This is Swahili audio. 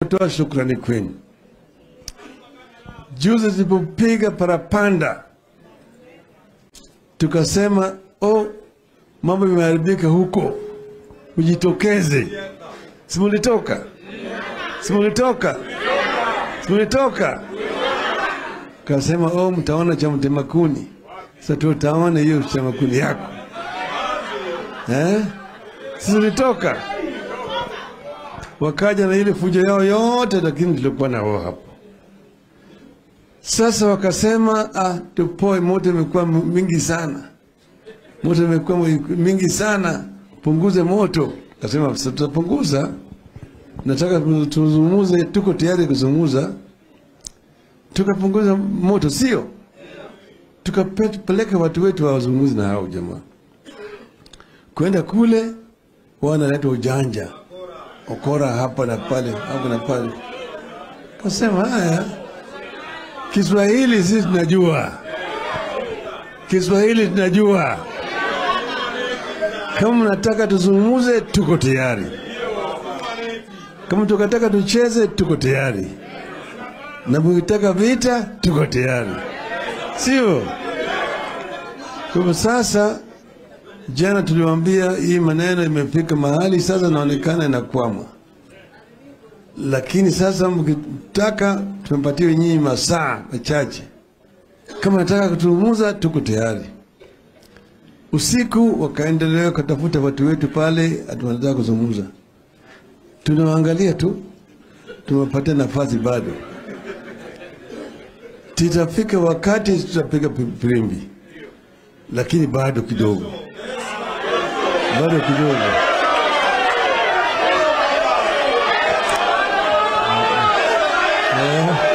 Toa shukrani kwenu. Juzi tulipopiga parapanda, tukasema oh, mambo yameharibika huko, ujitokeze. Simulitoka, simulitoka, simulitoka. Kasema oh, mtaona cha mtema kuni. Sasa tutaona hiyo chama kuni yako eh? Sisi ulitoka wakaja na ile fujo yao yote, lakini tulikuwa na wao hapo. Sasa wakasema ah, tupoe, moto imekuwa mingi sana, moto imekuwa mingi sana, punguze moto. Kasema tutapunguza, nataka tuzungumuze, tuko tayari kuzungumuza. Tukapunguza moto, sio tukapeleka watu wetu wazungumzi na hao jamaa, kwenda kule wanaleta ujanja ukora hapa na pale hapa na pale. Kasema haya, Kiswahili sisi tunajua, Kiswahili tunajua. Kama mnataka tuzungumuze, tuko tayari. Kama tukataka tucheze, tuko tayari, na mkitaka vita, tuko tayari, sio? Kwa hivyo sasa Jana tuliwaambia hii maneno imefika mahali sasa inaonekana inakwama, lakini sasa mkitaka tumepatia nyinyi masaa machache. Kama nataka kutumuza, tuko tayari. Usiku wakaendelea kutafuta watu wetu pale, atunataka kuzungumza, tunawaangalia tu, tumepatia nafasi bado. Titafika wakati tutapiga firimbi, lakini bado kidogo bado kidogo. Eh.